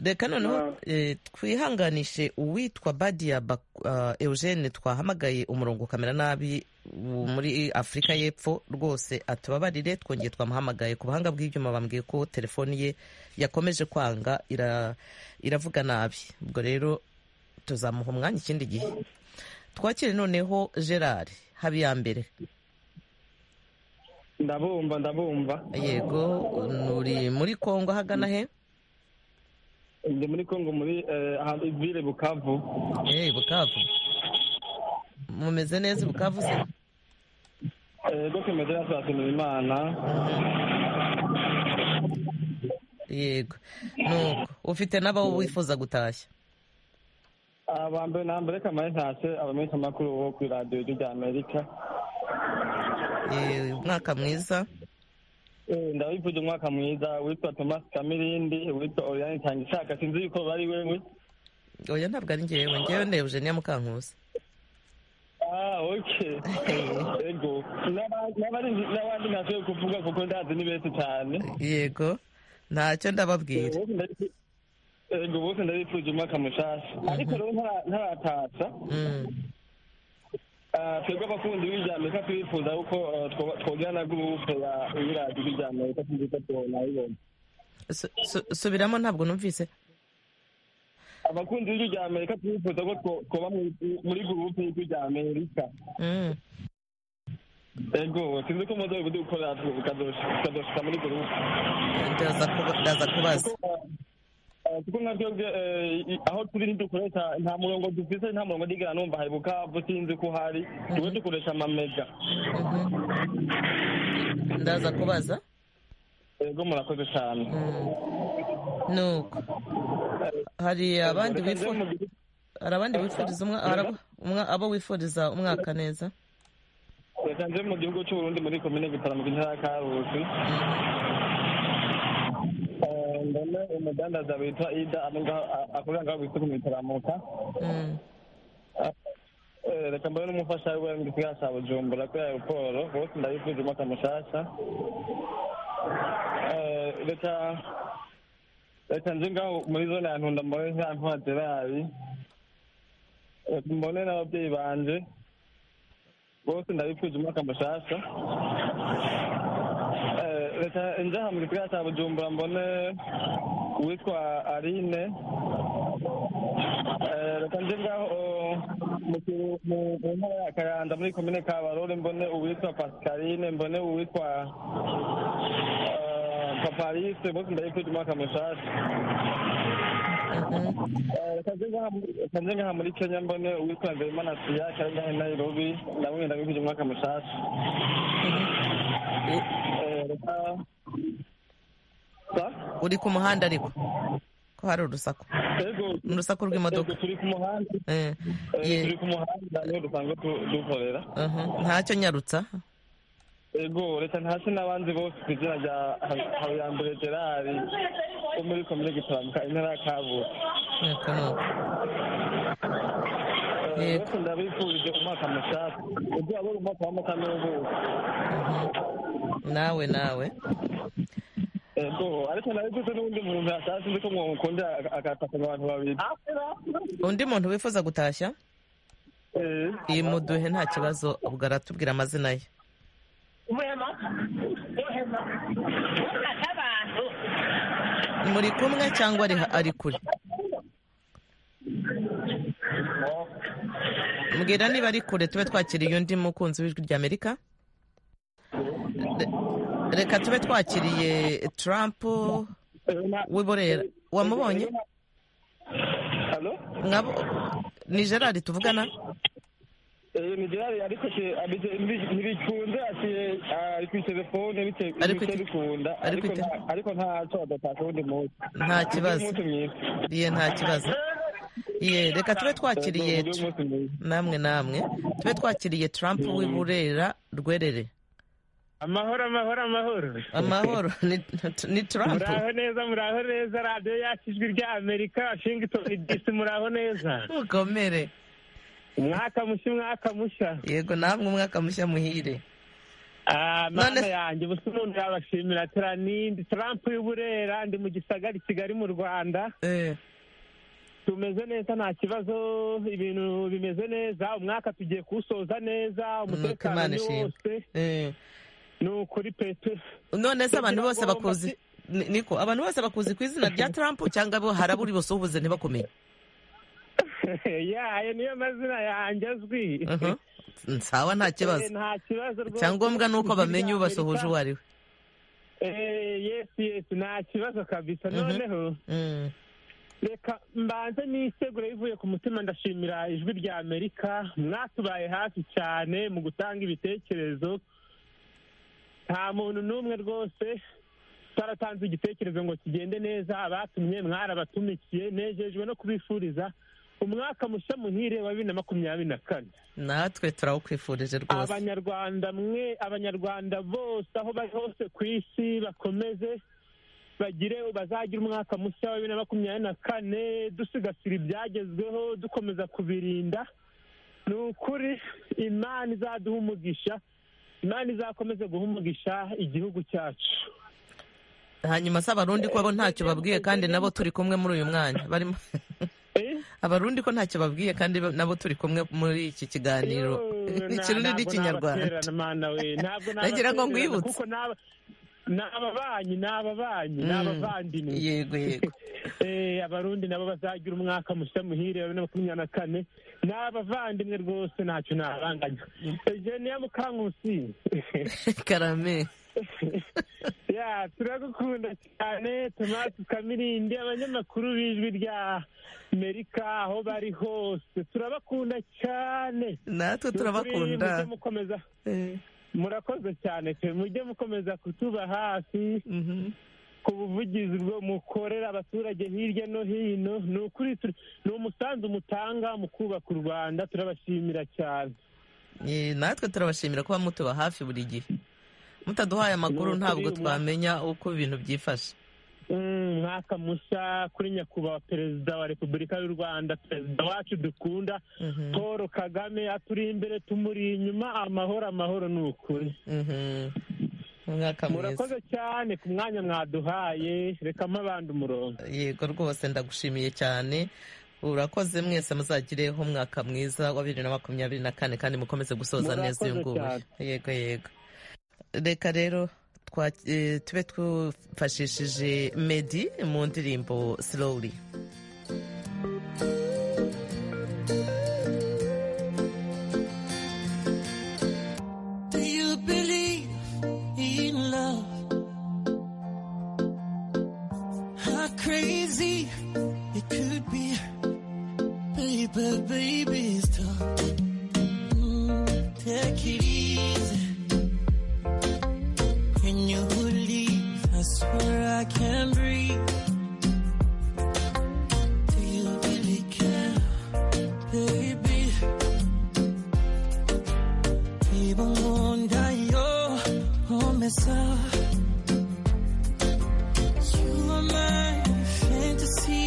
reka noneho eh, twihanganishe uwitwa badiya Bak- ah, eugene twahamagaye umurongo kamera nabi wo muri afurika y'epfo rwose atubabarire twongeye twamuhamagaye ku buhanga bw'ibyuma bambwiye ko telefoni ye yakomeje kwanga ira- iravuga nabi ubwo rero tuzamuha umwanya ikindi gihe twakire noneho gerard habiyambere ndabumva ndabumva yego uri muri kongo ahagana he ndi muri kongo muri eh, ahari vile bukavu eh bukavu mumeze neza i bukavu se rwo kimeze neza turashimira imana yego nuko ufite n'abo wifuza gutashya aba mbere na mbere kamaye ntashe abamenyeshamakuru bo ku iradiyo rya amerika Eh, umwaka mwiza ndabifuje umwaka mwiza witwa thomas kamirindi witwa oriyani tangishaka sinzi yuko bari wewe oya ntabwo ari ngewe ngewe ni eugenia mukankusi Ah, okay. Ego. N'aba- n'abari- N'abandi ntashoboye kuvuga kuko ndazi ni benshi cyane. yego ntacyo ndababwira Bose ndabifuje- Ego bose ndabifuje umwaka mushasha. Ariko rero ntara- ntaratasha. Ah, twebwe abakunzi b'ijyambere twifuza yuko eh, twoba- twogira na gurupe ya ibiradi b'ijyambere tuzi ko tunayibona. Su- su- subiramo ntabwo numvise abakunzi b'ijwi rya amerika twifuza ko two- twoba muri- muri gurupe y'ijwi rya amerika Mm. ego sinzi ko muzobe kudukorera tukazoshika muri gurupe ndaza kuba- ndaza kubaza Eh, kuko nka twebwe eh, i- aho turi ntidukoresha nta murongo dufise nta murongo ndigera numva hari bukavu sinzi ko uhari twe dukoresha amamega ndaza kubaza ego murakoze cyane nuko hari abandi wifuza hari abandi wifuriza umwa- hari abo- umwa- abo wifuriza umwaka neza reka nje mu gihugu cy'uburundi muri komine gitaramo intara ya karusi Eh, mbone umudandaza witwa ida amenga- a- akorera ngaho bita ku mitaramuka Eh, reka mbone n'umufasha we mu gisigara cya bujumbura kuri aeroporo bose ndabifuje umwaka mushasha Eh, reka reka nje ngaho muri zone ya ntunda mbone nka ntwa gerari Reka mbone n'ababyeyi banje bose ndabifuje umwaka mushasha Eh, reka nje aha mu gisigara cya bujumbura mbone uwitwa arine reka nje ngaho mu ki- mu- mu ntara ya kayanza muri komine kabarore mbone uwitwa pascaline mbone uwitwa eh, paparise bose ndabifuje umwaka mushasha Eh, reka nje ngaha muri- reka nje ngaha muri kenya mbone uwitwa nzeyimana siyaka ari ngahe nairobi namwe ndabifuje umwaka mushasha Eh, reka uri ku muhanda ariko ko hari urusaku ni urusaku rw'imodoka turi ku muhanda turi ku muhanda niho dusanzwe tu- dukorera ntacyo nyarutsa ego reka ntase n'abandi bose ku izina rya Ha- habiyambere gerard wo muri komine gitaramuka intara ya kabura Eh, bose ndabifurije umwaka mushasha ugira abura umwaka w'amata n'ubuki nawe nawe ego ariko nabiguze n'undi muntu yashatse nzi ko mukunda agataka abantu babiri undi muntu wifuza gutashya iyi muduhe nta kibazo ubwo aratubwira amazina ye muri kumwe cyangwa ari ari kure mbwira niba ari kure tube twakiriye undi mukunzi w'ijwi rya amerika Re- reka tube twakiriye trump wiborera wamubonye Mwabo ni gerard tuvugana Eh, ni gerard ariko ke- abize ntibi- ntibikunze ati eh, ari ku telefone bite- bice bikunda ariko nta- ariko ntaco adataka undi munsi Nta kibazo. Mugire umunsi mwiza iye nta kibazo iye reka tube twakiriye Mugire umunsi mwiza. namwe namwe tube twakiriye trump wiburera rwerere amahoro amahoro amahoro amahoro ni- ni trump muraho neza muraho neza radiyo yacu ijwi rya amerika washington disi muraho neza mukomere umwaka mushya umwaka mushya yego namwe umwaka mushya muhire mana yanjye ubusa umuntu yabashimira turanindi trump y'uburera ndi mu gisagara i kigali mu rwanda tumeze neza nta kibazo ibintu bimeze neza umwaka tugiye kuwusoza neza umutekano Imana ni ishimwe. wose ni ukuri pete none se abantu Ndagira bose ngo bakuzi mbasi- ni- niko abantu bose bakuzi ku izina rya trump cyangwa bo hari aburi bose ubuze ntibakumenye ya ayo niyo mazina yanjye azwi Mhm. nsawa nta kibazo Eh, nta kibazo rwose icyangombwa ni uko bamenya ubasuhuje uwo ari we Eh, yes yes nta kibazo kabisa noneho reka mbanze nisegure bivuye ku mutima ndashimira ijwi rya amerika mwatubaye hafi cyane mu gutanga ibitekerezo nta muntu n'umwe rwose twaratanze igitekerezo ngo kigende neza abatumye mwarabatumikiye nejejwe no kubifuriza umwaka mushya muhire wa bibiri na makumyabiri na kane natwe turawukwifurije rwose abanyarwanda mwe abanyarwanda bose aho bari hose ku isi bakomeze bagire bazagire umwaka mushya wa bibiri na makumyabiri na kane dusigasira ibyagezweho dukomeza kubirinda ni ukuri imana izaduha umugisha imana izakomeze guha umugisha igihugu cyacu hanyuma se abarundi ko bo ntacyo babwiye kandi nabo turi kumwe muri uyu mwanya barimo abarundi ko ntacyo babwiye kandi bo- nabo turi kumwe muri iki kiganiro ikirundi n'ikinyarwanda nagira ngo ngwibutse kuko n'aba- ni ababanyi ni ababanyi ni Mm. abavandimwe Yego, yego. Eh, abarundi nabo bazagira umwaka mushya muhire wa bibiri na makumyabiri na kane ni abavandimwe rwose ntacyo nabanganya egeniya mukankusi karame ya turagukunda cyane tomasi kamirindi abanyamakuru b'ijwi rya amerika aho bari hose turabakunda cyane natwe Ni ukuri turabakunda. mujye mukomeza murakoze cyane pe mujye mukomeza kutuba hafi ku buvugizi bwo mukorera abaturage hirya no hino ni ukuri turi- ni umusanzu mutanga mu kubaka u rwanda turabashimira cyane Eh, natwe turabashimira kuba mutuba hafi buri gihe mutaduhaye amakuru Ni ukuri ntabwo umwa- twamenya uko ibintu byifashe Mm, umwaka mushya kuri nyakubahwa perezida wa repubulika y'u rwanda perezida wacu dukunda paul kagame aturi imbere tumuri inyuma amahoro amahoro ni ukuri umwaka mwiza murakoze cyane ku mwanya mwaduhaye rekamo abandi umurongo yego rwose ndagushimiye cyane urakoze mwese muzagireho umwaka mwiza wa bibiri na makumyabiri na kane kandi mukomeze gusoza neza uyu Murakoze nguyu yego yego reka rero twa- eh, tube twifashishije medi mu ndirimbo slowly not crazy. It could be, baby, baby, stop. Mm, take it easy. Can you believe? I swear I can breathe. Do you really care, baby? Even wonder your own mess up. You are my fantasy,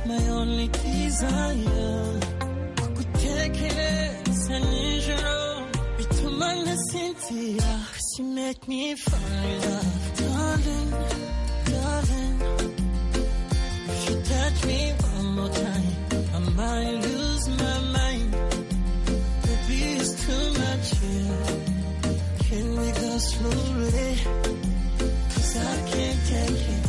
my only desire. Kukutekereza nijoro bituma nasinzira. 'Cause You make me fall in love, darling, darling. If you touch me one more time, I might lose my mind. Baby, it's too much here. Can we go slowly? 'Cause I can't take it.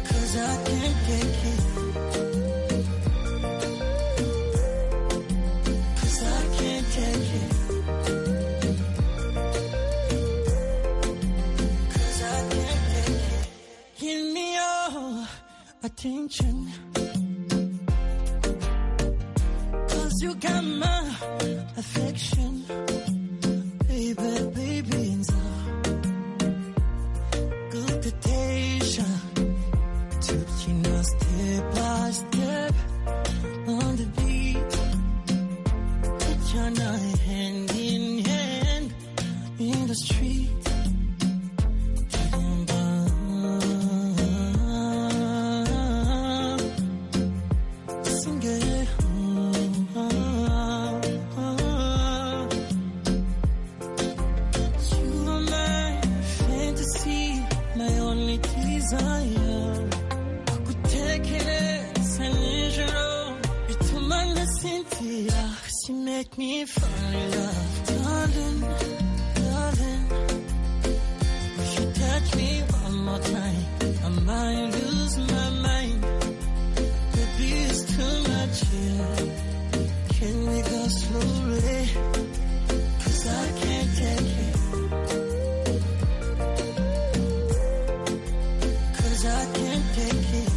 'Cause I can't take it. 'Cause I can't take it. 'Cause I can't take it. Give me your attention. 'Cause you got my affection. Baby, baby, it's a good temptation Taking us step by step on the beat. You're not hand in hand in the street. Sing it. You are my fantasy, my only desire. Kutekereza nijoro bituma nasinzira. 'Cause You make me fall in love, darling, darling. If you touch me one more time, I might lose my mind. Baby, it's too much here. Can we go slowly? 'Cause I can't take it. 'Cause I can't take it.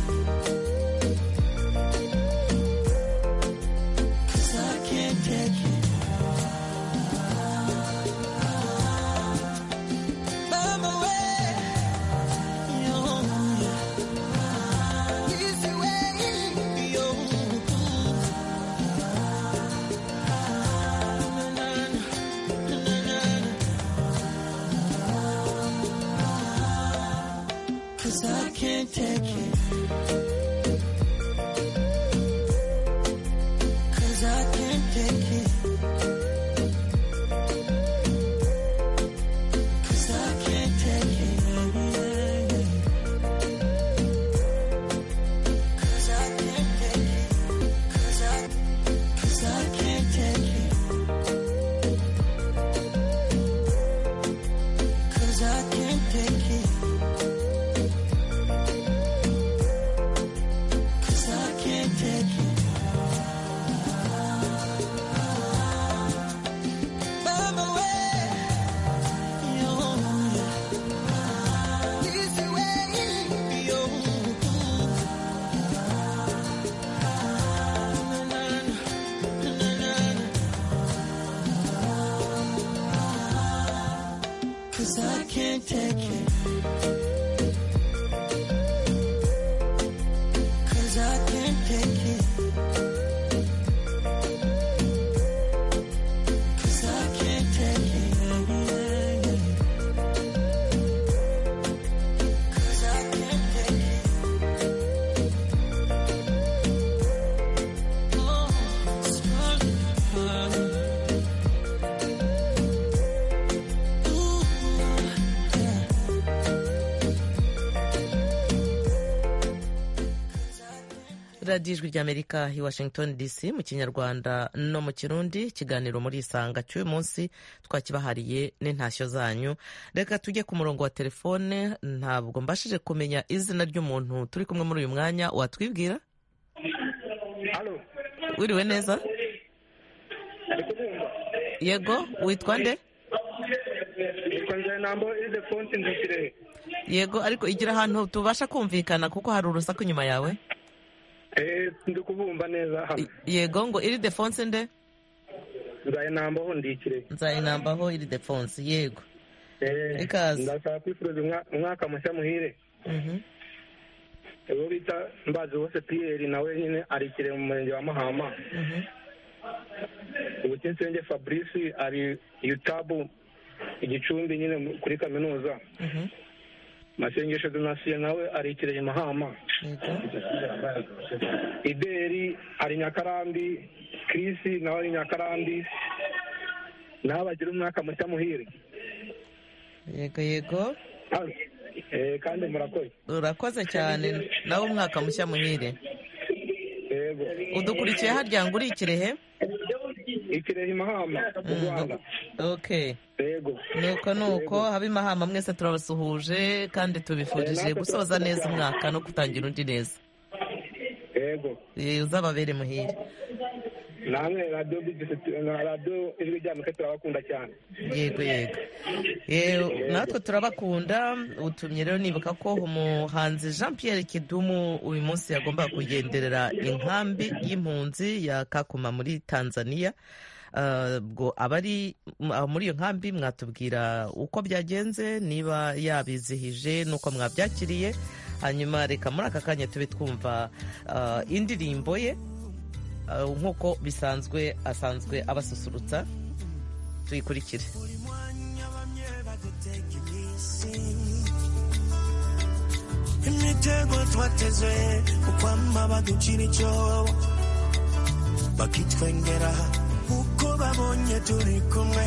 'Cause I can't take it. Mama, where you are? Is the way you are? Na, na, na, na, na. 'Cause I can't take it. Cause I can't take it. Cause I can't take it. yeah, yeah. Cause I can't take it. Cause I, cause I can't take it. Cause I can't take it. Cause I can't take it. Mama, where you are? Is the way you are? Na, na, na, na, na, na. Cause I can't take it. Cause I can't take it. Cause I can't take it. Yeah, yeah, yeah. Cause I can't take it. Oh, it's burning hard. Ooh, yeah. radiyo ijwi ry'amerika i washington dc mu kinyarwanda no mu kirundi ikiganiro muri isanga cy'uyu munsi twakibahariye n'intashyo zanyu reka tujye ku murongo wa telefone ntabwo mbashije kumenya izina ry'umuntu turi kumwe muri uyu mwanya watwibwira wiriwe neza yego witwa nde yego ariko igira ahantu tubasha kumvikana kuko hari urusaku inyuma yawe ndi kubumva neza hamwe yego ngo iri defonse nde nzayinambaho ndikire nzayinambaho iri defonse yego ikaze ndashaka kwifuriza umwaka mushya muhire uwo bita mbazi wose piyeri nawe nyine arikire mu murenge wa mahama ubukensenge fabrice ari yutabu igicumbi nyine kuri kaminuza masengesho donasiyo nawe arikireye mahama ideri ari nyakarambi kirisi nawe ari nyakarambi nawe bagira umwaka mushya muhire yego yego kandi murakoze urakoze cyane nawe umwaka mushya muhire udukurikiye harya ngo uri ikirehe ikirehe mahama mu rwanda nuko nuko habe imahama mwese turabasuhuje kandi tubifurije gusoza neza umwaka no gutangira undi neza uzababere muhire namwe radiyo radiyo ijwi rya mike turabakunda cyane yego yego natwe turabakunda utumye rero nibuka ko umuhanzi jean Pierre kidumu uyu munsi yagombaga kugenderera inkambi y'impunzi ya kakuma muri tanzania ubwo abari muri iyo nkambi mwatubwira uko byagenze niba yabizihije n'uko mwabyakiriye hanyuma reka muri aka kanya tube twumva indirimbo ye nk'uko bisanzwe asanzwe abasusurutsa tuyikurikire imitego twateze ukwama baducira icyobo bakitwengera uko babonye turi kumwe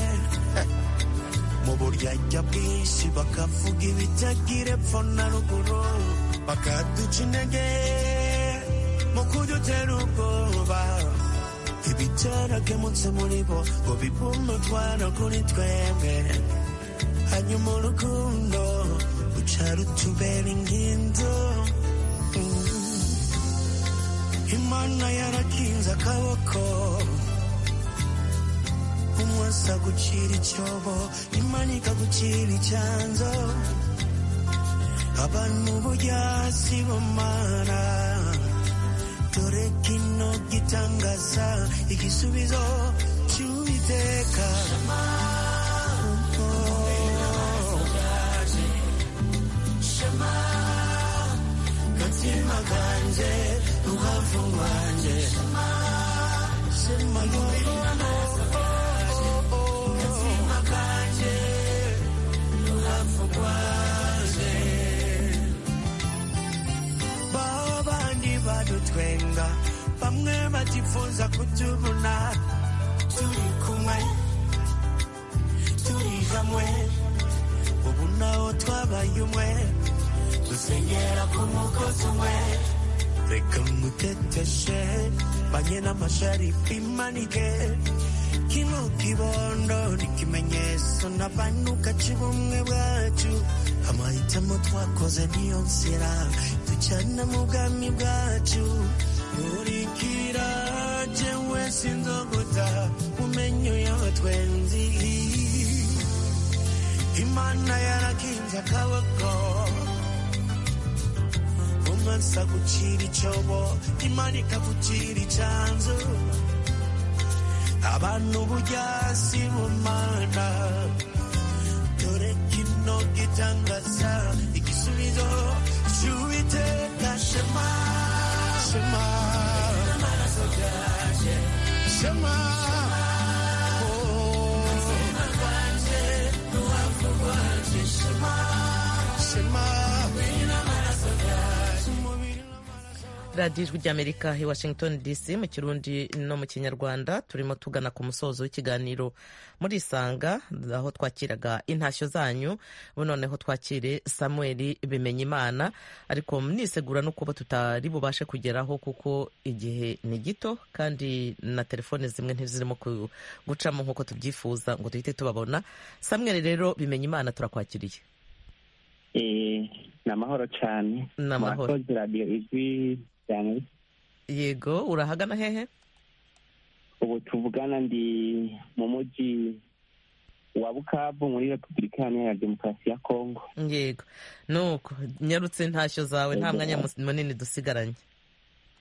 mu buryarya bwinshi bakavuga ibitagira epfo na ruguru bakaduca intege mu kudutera ubwoba ibitaragemutse muri bo ngo bipumutwara kuri twebwe hanyuma urukundo ruca rutubera ingindu imana yarakinze akaboko umwasa gucira icyobo imanika gucira icyanzo abantu bujyasi bumara dore kino gitangaza igisubizo cy'uwiteka gatima kanjye ruhavu rwanjye shema yurimo babandi badutwenga bamwe batifuza kutubona turi kumwe turi hamwe ubu nawo twabaye umwe dusenyera ku mugozi umwe reka muteteshe banye n'amasharifi manike kino kibondo ni ikimenyetso n'abanuka cy'ubumwe bwacu amahitamo twakoze niyo nzira ducana mu bwami bwacu buri kirage wese inzoguta umenye yaho twenzi imana yarakinze akaboko umunsi agucira icobo imana ikagucira icanzu abantu bujyasi bumana dore kino gitangaza igisubizo cy'uwiteka shema shema shema radiyo ijwi ry'amerika i washington dc mu kirundi no mu kinyarwanda turimo tugana ku musozo w'ikiganiro muri isanga aho twakiraga intashyo zanyu ubu noneho twakire samuel bimenyimana ariko mnisegura no kuba tutari bubashe kugeraho kuko igihe ni gito kandi na telefone zimwe ntizirimo gucamo nk'uko tubyifuza ngo duhite tubabona samuel rero bimenyimana turakwakiriye ni amahoro cyane ni amahoro murakoze radiyo ijwi cyane yego urahagana hehe ubu tuvugana ndi mu mujyi wa bukavu muri repubulika iharanira demokarasi ya kongo yego nuko nyarutse ntashyo zawe nta mwanya munini dusigaranye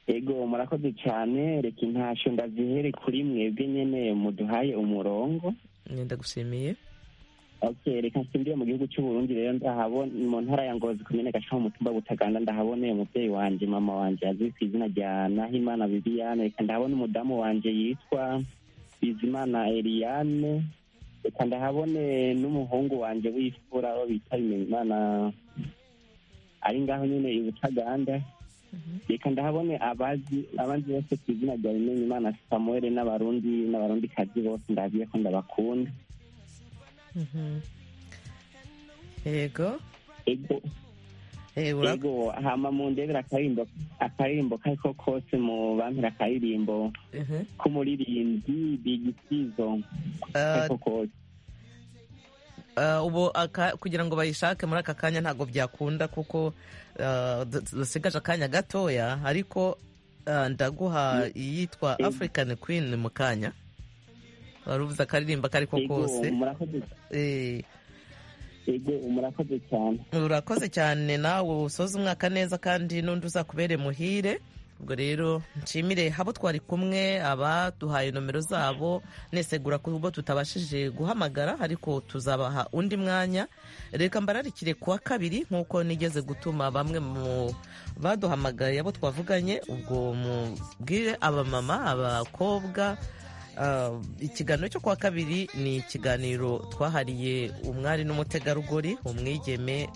ego murakoze cyane reka intasho ndazihere kuri mwebwe nyine muduhaye umurongo ndagushimiye Okay, reka nsimbire mu gihugu cy'uburundi rero ndahabona mu ntara ya ngozi kumene gashaho mutumba butaganda ndahaboneye umubyeyi wanje mama wanje azwi ku izina rya nahimana viviane reka ndahabona umudamu wanje yitwa bizimana eliane reka ndahabone n'umuhungu wanje w'ifura wo bita bimenyimana ari ngaho nyine i butaganda reka ndahabone abazi abandi bose ku izina rya bimenyimana samuel n'abarundi n'abarundikazi bose ndabiye ko ndabakunda yego yego hama mundebera akaririmbo akaririmbo kariko kose mu bampera akaririmbo k'umuririmbyi bigisizo kariko kose ubu kugira ngo bayishake muri aka kanya ntabwo byakunda kuko dusigaje akanya gatoya ariko ndaguha iyitwa african queen mu kanya wari uvuze akaririmba kariko kose murakoze cyane urakoze cyane nawe usoza umwaka neza kandi n'undi uzakubere muhire ubwo rero nshimire habo twari kumwe abaduhaye nomero zabo nesegura ku bo tutabashije guhamagara ariko tuzabaha undi mwanya reka mbararikire kuwa kabiri nk'uko nigeze gutuma bamwe mu baduhamagaye abo twavuganye ubwo mubwire abamama abakobwa ikiganiro cyo kuwa kabiri ni ikiganiro twahariye umwari n'umutegarugori umwigeme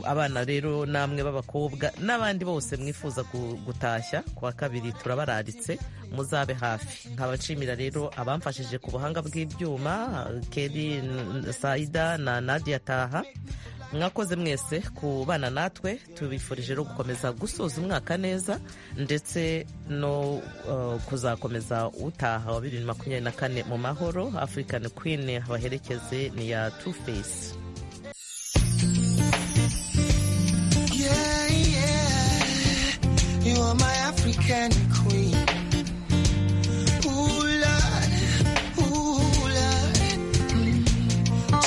abana rero namwe b'abakobwa n'abandi bose mwifuza gutashya kuwa kabiri turabararitse muzabe hafi nkabashimira rero abamfashije ku buhanga bw'ibyuma keri sayida na nadia taha mwakoze mwese ku bana natwe tubifurije no gukomeza gusoza umwaka neza ndetse no kuzakomeza utaha wa bibiri na makumyabiri na kane mu mahoro african queen abaherekeze ni ya two face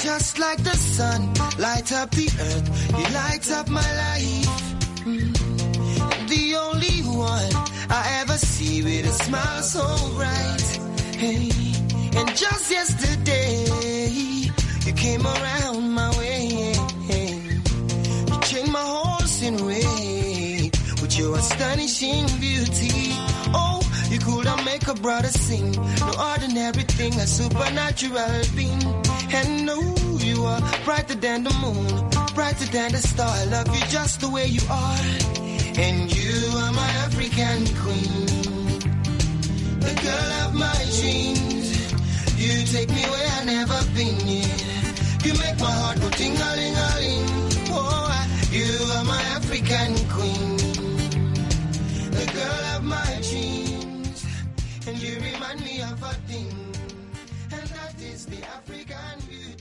just like the sun, light up the earth. You light up my life. The only one I ever see with a smile so bright. Hey, and just yesterday, you came around my way. You changed my horse in way with your astonishing beauty. Oh, you couldn't make a brother sing. No ordinary thing, a supernatural being. And no, you are brighter than the moon, brighter than the star. I love you just the way you are. And you are my African queen, the girl of my dreams. You take me where I've never been. Yeah. You make my heart go ting